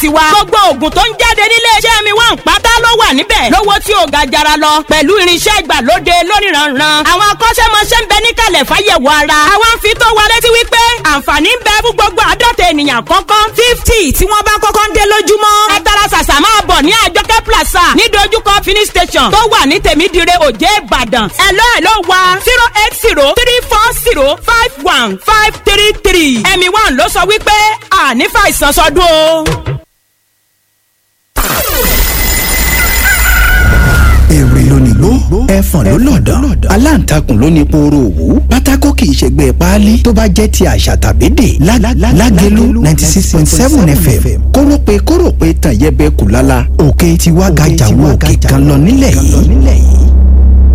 tiwa. gbogbo oògùn tó ń jáde nílé iṣẹ́ mi wà ń pátá ló wà níbẹ̀. lówó tí ò ga jara lọ pẹ̀lú irinṣẹ́ ìgbàlóde lóníranran. àwọn akọ́ṣẹ́mọṣẹ́ ń bẹ níkàlẹ̀ fáyẹ̀wò ara. àwa ń fi tó wa létí wípé àǹfààní ń bẹ fún gbogbo àádọ́ta ènìyàn kọ́kọ́. fifty tí wọ́n bá kọ́kọ́ ń dé lójúmọ́. ẹ tara ṣàṣà máa bọ̀ ní àjọkẹ́ plaza ní dojúkọ fini station tó wà ní tèmídìrẹ òjé ìbàdàn. ẹ lọ́ ẹ̀ ló wa zero eight zero three four zero five one five three three. ẹ̀mí one ló sọ wípé àní fàìsàn sọdún o. èrè lónìgbó ẹfọ̀n ló lọ̀dọ̀ aláǹtakùn ló ní pooro òwú pátákó kì í ṣègbè páálí tó bá jẹ́ ti àṣà tàbí dè lágẹ̀lú ninety six point seven fm kórópè kórópè tàn yẹbẹ kù lálá òkè tiwa gàjà wo òkè kan lọ nílẹ̀ yìí.